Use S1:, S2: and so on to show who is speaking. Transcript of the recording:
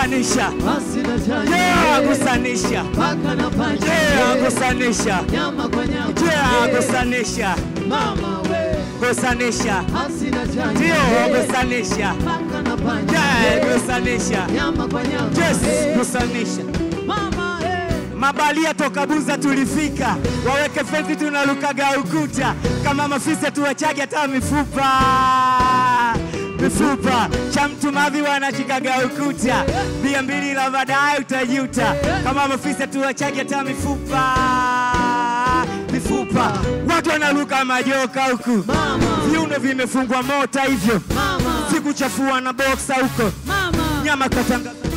S1: gusanisha
S2: Hasina chanya.
S1: yeah, gusanisha
S2: Paka na panya.
S1: yeah, gusanisha
S2: Nyama kwa nyama.
S1: yeah,
S2: Eh,
S1: gusanisha
S2: Mama we.
S1: gusanisha
S2: Hasina chanya.
S1: ndio
S2: Eh,
S1: gusanisha
S2: Paka na panya.
S1: yeah,
S2: Eh,
S1: gusanisha
S2: Nyama kwa nyama.
S1: yes
S2: Eh,
S1: gusanisha
S2: Mama eh.
S1: Mabalia toka Buza tulifika, waweke fensi tunalukaga ukuta, kama mafisa tuwachage hata mifupa mifupa cha mtu mavi wanachikaga ukuta, bia mbili la baadaye utajuta, kama mafisa tuwachage hata mifupa mifupa, watu wanaluka majoka huku,
S2: Mama.
S1: viuno vimefungwa mota hivyo,
S2: Mama.
S1: sikuchafua na boksa huko,
S2: Mama.
S1: nyama katangaza